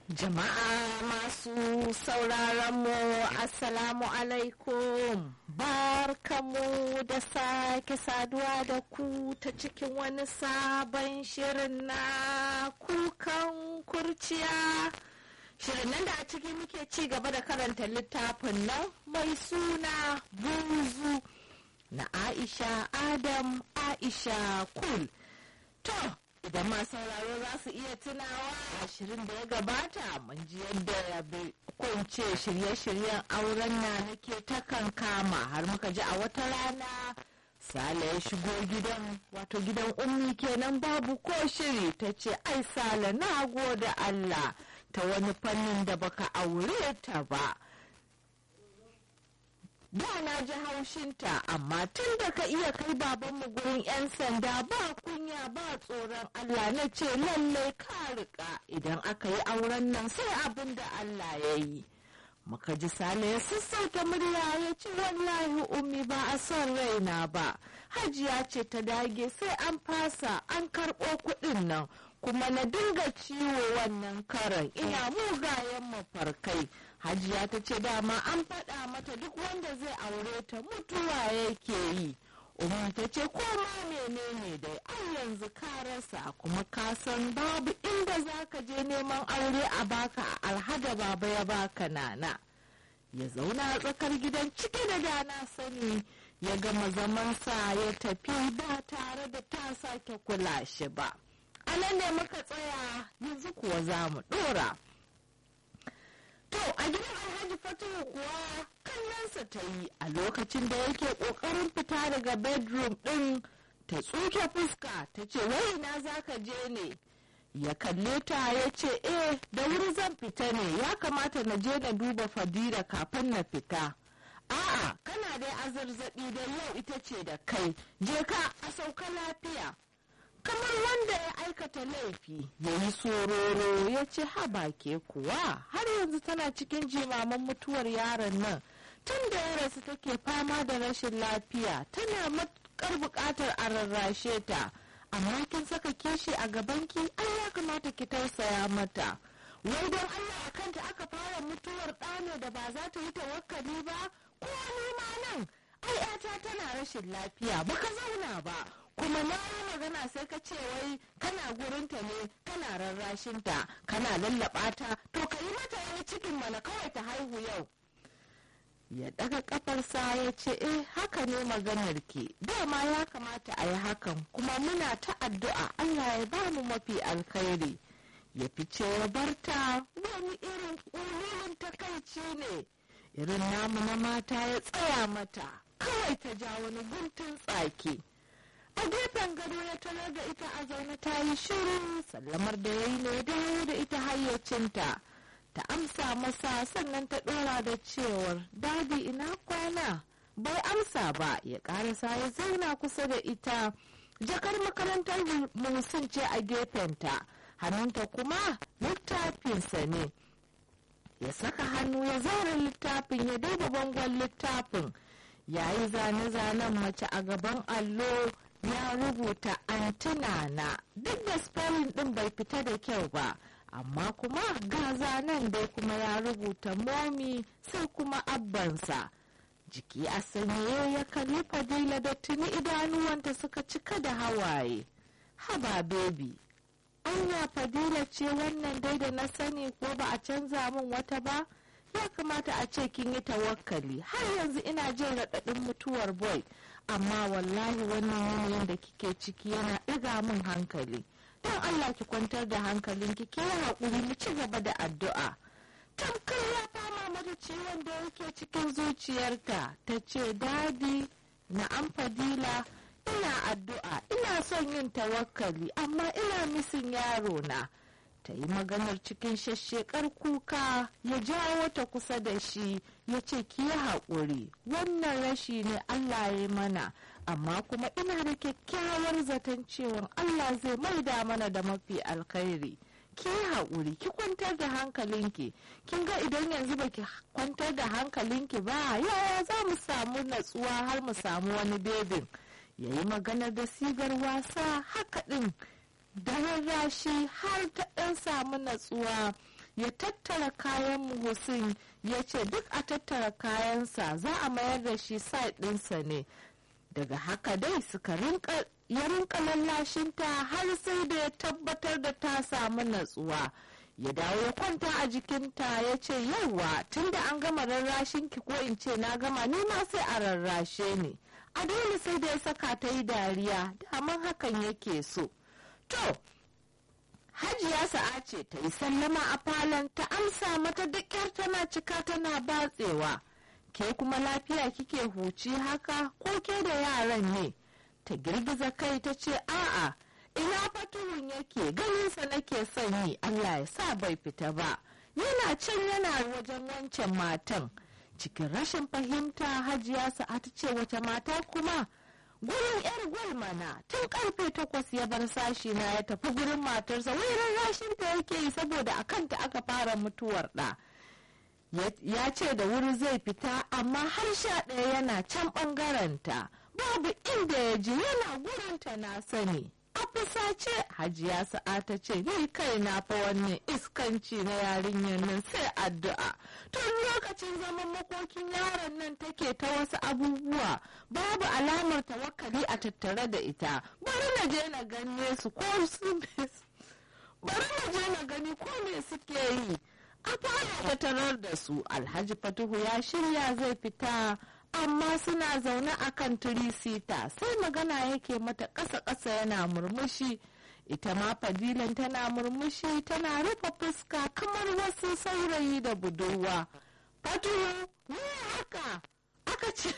Jama'a masu sauraron mu Assalamu alaikum barkamu da sake saduwa da ku ta cikin wani sabon shirin na kukan kurciya. Shirin nan da a ciki muke ci gaba da karanta littafin nan mai suna buzu na Aisha Adam Aisha Kul. To, idan ma sauraro za su iya tunawa ashirin da ya gabata mun ji yadda ya kunce shirye-shiryen auren na nake ta kama har muka ji a wata rana sale ya shigo gidan wato gidan ummi kenan babu ko shiri ta ce ai sale na gode allah ta wani fannin da baka aure ta ba da na ji haushinta amma tun da ka iya kai babanmu gurin 'yan sanda ba kunya ba tsoron Allah na ce lallai ka rika idan aka yi auren nan sai abin da Allah ya yi. Muka ji sale ya sassauta murya ya ce wallahi ummi ba a son raina ba. Hajiya ce ta dage sai an fasa an karɓo kuɗin nan kuma na dinga ciwo wannan karan ina mugayen mafarkai. hajiya ta ce dama an faɗa mata duk wanda zai aure ta mutuwa yake yi umar ta ce ko ma menene dai an yanzu ka rasa kuma ka san babu inda za ka je neman aure a baka a alhada baba ya baka nana ya zauna a tsakar gidan cike da dana sani ya gama zamansa ya tafi ba tare da ta sake kula shi ba a nan ne muka tsaya yanzu kuwa za mu ɗora. To a gidan Alhaji Fatuhu kuwa kallonsa ta yi a lokacin da yake ƙoƙarin fita daga bedroom ɗin ta tsuke fuska ta ce wai na za ka je ne. Ya kalle ta ya ce eh da wuri zan fita ne ya kamata na je na duba fadila kafin na fita. A'a kana dai azarzaɓi da yau ita ce da kai je ka a sauka lafiya. kamar wanda ya aikata laifi ya yi sororo ya ce haba ke kuwa har yanzu tana cikin jimaman mutuwar yaron nan tun da ya rasu take fama da rashin lafiya tana matukar buƙatar a rarrashe ta amma kin saka kishi a gabanki ai ya kamata ki tausaya mata wai don allah a kanta aka fara mutuwar ɗane da ba za ta yi tawakkali ba ko ma nan ai 'yata tana rashin lafiya baka zauna ba kuma na yi magana sai ka ce wai kana gurinta ne kana rarrashinta kana lallaba ta to ka yi mata wani cikin mana kawai ta haihu yau ya daga kafarsa ya ce eh haka ne maganar ki dama ya kamata a yi hakan kuma muna ta addu'a allah ya ba mu mafi alkhairi ya fice ya barta wani irin ƙururin takaici ne irin namu na mata ya tsaya mata kawai ta ja wani guntun tsaki a gefen gado ya tarar da ita a zaune ta yi shiru sallamar da ya yi ne dawo da ita hayyacinta ta amsa masa sannan ta ɗora da cewar dadi ina kwana bai amsa ba ya ƙarasa ya zauna kusa da ita jakar makarantar musin ce a gefenta hannunta kuma littafinsa ne ya saka hannu ya zaura littafin ya duba bangon littafin yayi zane-zanen mace a gaban allo ya rubuta antina na duk da spelling din bai fita da kyau ba amma kuma gaza nan dai kuma ya rubuta momi sai kuma abbansa jiki a sanyaye ya kalli fadila da tuni idanuwanta suka cika da hawaye haba bebi anya fadila ce wannan dai da na sani ko ba a canza min wata ba ya kamata a ce kin yi tawakkali har yanzu ina jin raɗaɗin mutuwar boy amma wallahi wannan yanayin da kike ciki yana ɗiga min hankali don allah ki kwantar da hankalin ki ke haƙuri mu ci gaba da addu'a tamkar ya fama mata ciwon da yake cikin zuciyarta ta ce dadi na an fadila ina addu'a ina son yin tawakkali amma ina misin yaro na ta yi maganar cikin shashshekar kuka ya jawo ta kusa da shi ya ce ki yi haƙuri wannan rashi ne allah ya mana amma kuma ina da kyakkyawar zaton cewa allah zai maida mana da mafi alkhairi ki yi haƙuri ki kwantar da hankalinki kin ga idan yanzu baki kwantar da hankalinki ba yaya za mu samu natsuwa har mu samu wani bebin ya yi maganar da sigar wasa haka ɗin da rarrashi har ta ɗan samu natsuwa ya tattara kayan muhusin ya ce duk a tattara kayansa za a mayar da shi site ɗinsa ne daga haka dai suka rinka ya rinka lallashinta har sai da ya tabbatar da ta samu natsuwa ya dawo ya kwanta a jikinta ya ce yauwa tunda an gama rarrashinki ko in ce na gama ni ma sai a rarrashe ni a dole sai da ya saka ta yi dariya daman hakan yake so to hajiya sa'a ce ta yi sallama a falon ta amsa mata duk yar tana cika tana batsewa ke kuma lafiya kike huci haka ko ke da yaran ne ta girgiza kai ta ce a'a ina fatuhun yake ganinsa nake son yi allah ya sa bai fita ba yana can yana wajen wancan matan cikin rashin fahimta hajiya sa'a ta ce wace mata kuma gurin yar gwal mana tun karfe takwas ya bar sashi na ya tafi gurin matarsa wai rashin ta yake yi saboda a kanta aka fara mutuwar ɗa ya ce da wuri zai fita amma har sha ɗaya yana can ɓangarenta babu inda ya ji yana gurinta na sani a fusace hajiya sa'a ta ce ni kai na fa wannan iskanci na yarinyar nan sai addu'a tun lokacin zaman makokin yaron nan take ta wasu abubuwa babu alamar tawakkali a tattare da ita bari na je na gane su ko su bari na je na gani ko me suke yi a fara tarar da su alhaji fatuhu ya shirya zai fita amma suna zaune a kan turisita sai magana yake mata ƙasa-ƙasa yana murmushi ita ma fadilan tana murmushi tana rufe fuska kamar wasu saurayi da budurwa fatuhu ne haka aka ce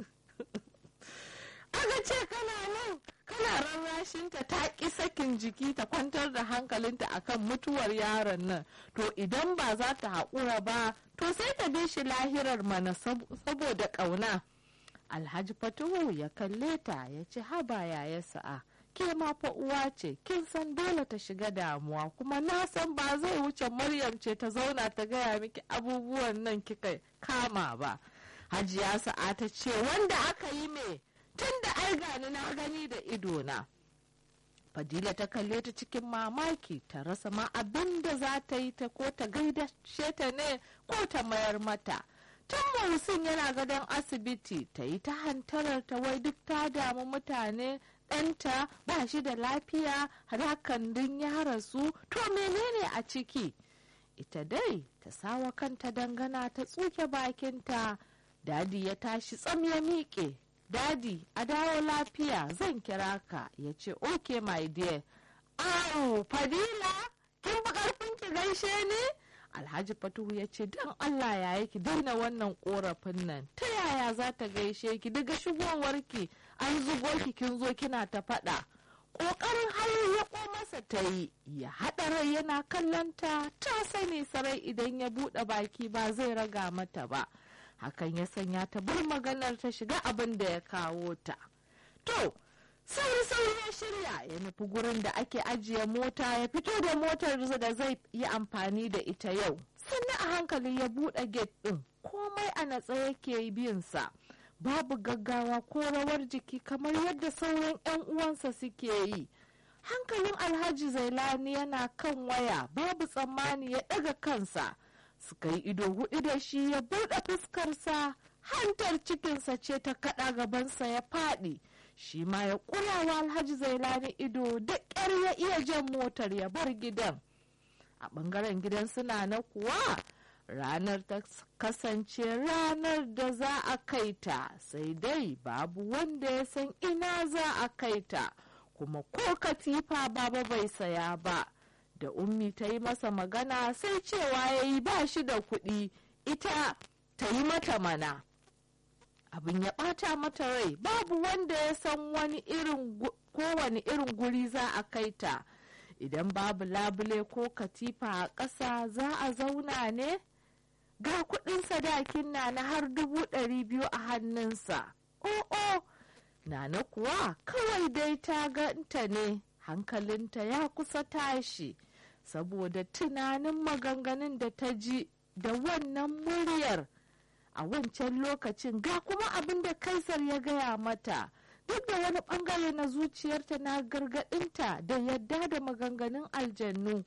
aka ce kana nan kana rarrashinta ta ƙi sakin jiki ta kwantar da hankalinta akan mutuwar yaron nan to idan ba za ta haƙura ba to sai ta bi shi lahirar mana saboda ƙauna alhaji fatuhu ya kalle ta ya ce haba yaya sa'a ke ma fa uwa ce kin san dole ta shiga damuwa kuma na san ba zai wuce maryam ce ta zauna ta gaya miki abubuwan nan kika kama ba hajiya sa'a ta ce wanda aka yi me tun da ai gani na gani da idona fadila ta kalle ta cikin mamaki ta rasa ma abin da za ta yi ta ko ta gaida ta ne ko ta mayar mata tun musin yana gadon asibiti ta yi ta hantarar ta wai duk ta damu mutane ɗanta ba shi da lafiya hakan din ya rasu to menene a ciki ita dai ta sawa kanta dangana ta tsuke bakinta dadi ya tashi tsam ya miƙe dadi a dawo lafiya zan kira ka ya ce ok my dear awu fadila kin fi karfin ki gaishe ne alhaji fatuhu ya ce don allah ya yi ki daina wannan korafin nan ta yaya za ta gaishe ki daga shigowarki an zugo ki kin zo kina ta faɗa ƙoƙarin hali ya masa ta yi ya haɗa rai yana kallon ta ta sani sarai idan ya buɗe baki ba zai raga mata ba hakan ya sanya ta bar maganar ta shiga abin da ya kawo ta to sauri sauri ya shirya ya nufi gurin da ake ajiye mota ya fito da motar da zai yi amfani da ita yau sannan a hankali ya buɗe gate ɗin komai a natsa yake binsa babu gaggawa ko rawar jiki kamar yadda sauran 'yan uwansa suke yi hankalin alhaji zailani yana kan waya babu tsammani ya ɗaga kansa suka yi ido hudu da shi ya buɗe fuskarsa hantar cikinsa ce ta kaɗa gabansa ya faɗi shi ma ya ƙurawa alhaji zailani ido da ƙyar ya iya jan motar ya bar gidan a ɓangaren gidan suna na kuwa ranar ta kasance ranar da za a kai ta sai dai babu wanda ya san ina za a kai ta kuma ko katifa baba bai saya ba da ummi ta yi masa magana sai cewa ya yi ba shi da kuɗi ita ta yi mata mana abin ya ɓata mata rai babu wanda ya san wani irin kowane irin guri za a kai ta idan babu labule ko katifa a ƙasa za a zauna ne ga kuɗin sadakin na na har dubu ɗari biyu a hannunsa o'o nana kuwa kawai dai ta ganta ne hankalinta ya kusa tashi saboda tunanin maganganun da ta ji da wannan muryar a wancan lokacin ga kuma abin da kaisar ya gaya mata duk da wani bangare na zuciyarta na gargadinta da yadda da maganganun aljannu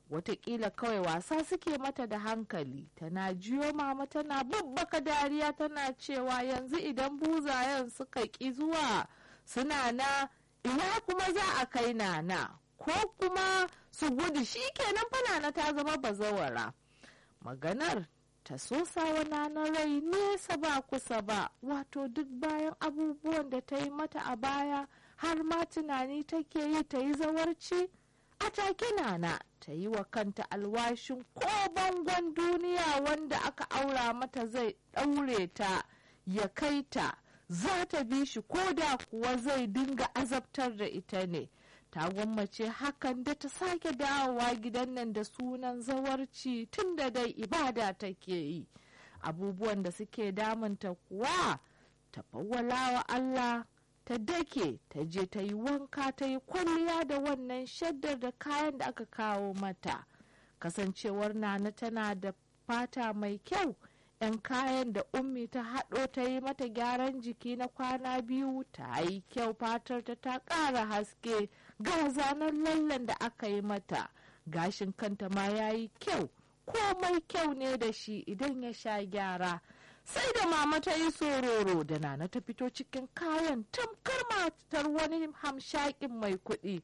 watakila kawai wasa suke mata da hankali tana jiyo mama tana babbaka dariya tana cewa yanzu idan buzayen suka ƙi zuwa suna na ina kuma za a kai nana ko kuma su gudu shi kenan fanana ta zama bazawara maganar ta sosawa nana rai nesa ba kusa ba wato duk bayan abubuwan da ta yi mata a baya har ma tunani take yi ta yi zawarci a take nana ta yi wa kanta alwashin ko bangon duniya wanda aka aura mata zai ɗaure ta ya kai ta za ta bi shi ko da kuwa zai dinga azabtar da ita ne ta gwammace hakan da ta sake dawowa gidan nan da sunan zawarci tun da dai ibada take yi abubuwan da suke damunta kuwa ta fawwala wa Allah ta dake ta je ta yi wanka ta yi kwalliya da wannan shaddar da kayan da aka kawo mata kasancewar nana tana da fata mai kyau 'yan kayan da ummi ta haɗo ta yi mata gyaran jiki na kwana biyu ta yi kyau fatar ta ta ƙara haske ga zanen lallen da aka yi mata gashin kanta ma ya yi kyau komai kyau ne da shi idan ya sha gyara sai da mama ta yi sororo da nana ta fito cikin kayan tamkar matar wani hamshakin mai kuɗi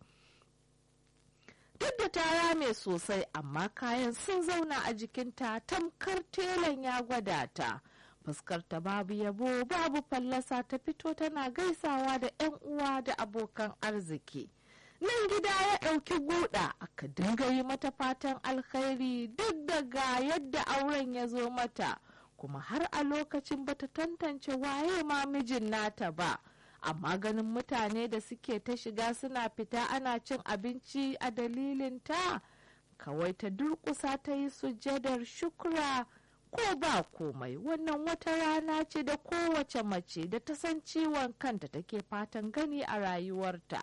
duk da ta rame sosai amma kayan sun zauna a jikinta tamkar telan ya gwada ta fuskarta babu yabo babu fallasa ta fito tana gaisawa da 'yan uwa da abokan arziki nan gida ya ɗauki guda aka dinga yi mata fatan alkhairi duk daga yadda auren ya zo mata kuma har a lokacin bata tantance waye ma mijin nata ba amma ganin mutane da suke ta shiga suna fita ana cin abinci a dalilin ta kawai ta durƙusa ta yi sujadar shukra ko ba komai wannan wata rana ce da kowace mace da ta san ciwon kanta take fatan gani a rayuwarta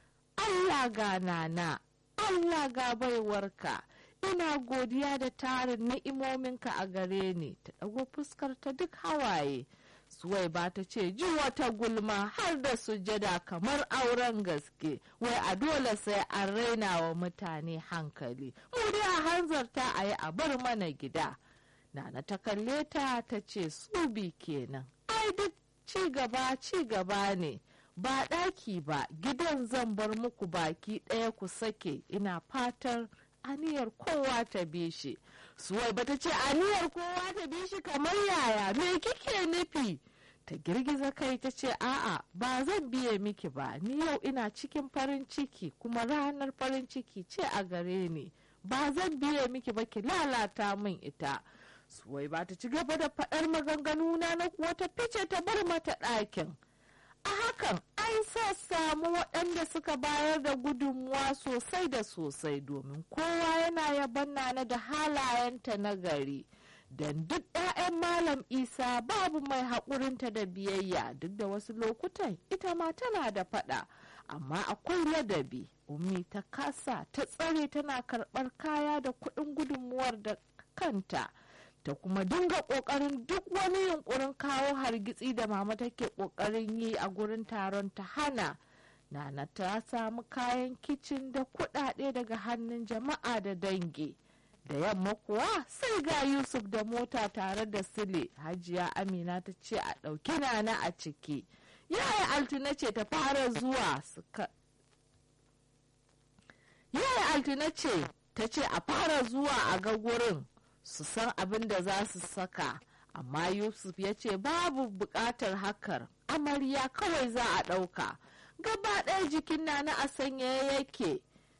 allah ga nana allah ga baiwarka ina godiya da tarin ni'imominka a gare ni ta ɗago fuskar ta duk hawaye suwai ba ta ce ji wata gulma har da sujada kamar auren gaske wai a dole sai an raina wa mutane hankali mu dai a hanzarta a yi a bar mana gida nana ta kalle ta ta ce subi kenan ai duk ci gaba ci gaba ne ba ɗaki ba gidan zan bar muku baki ɗaya ku sake ina fatar aniyar kowa ta bi shi suwai bata ce aniyar kowa ta bi shi kamar yaya me kike nufi ta girgiza kai ta ce a'a ba zan biye miki ba ni yau ina cikin farin ciki kuma ranar farin ciki ce a gare ni ba zan biye miki ba ki lalata min ita suwai ba ta ci gaba da faɗar maganganu na na kuwa ta fice ta bar mata ɗakin a hakan an sa samu waɗanda suka bayar da gudunmuwa sosai da sosai domin kowa yana yaban nana da halayenta na gari don duk 'ya'yan malam isa babu mai haƙurinta da biyayya duk da wasu lokutan ita ma tana da faɗa amma akwai ladabi ummi ta kasa ta tsare tana karɓar kaya da kuɗin gudunmuwar da kanta ta kuma dinga kokarin duk wani yunkurin kawo hargitsi da mama take kokarin yi a gurin taron ta hana nana ta samu kayan kicin da kudade daga hannun jama'a da dangi da yamma kuwa sai ga yusuf da mota tare da sile hajiya amina ta ce a ɗauki nana a ciki yaya altina ce ta fara zuwa suka yaya altina ce ta ce a fara zuwa a ga gurin su san abin da za su saka amma yusuf ya ce babu buƙatar hakar amarya kawai za a ɗauka gaba ɗaya jikin na na a sanya yake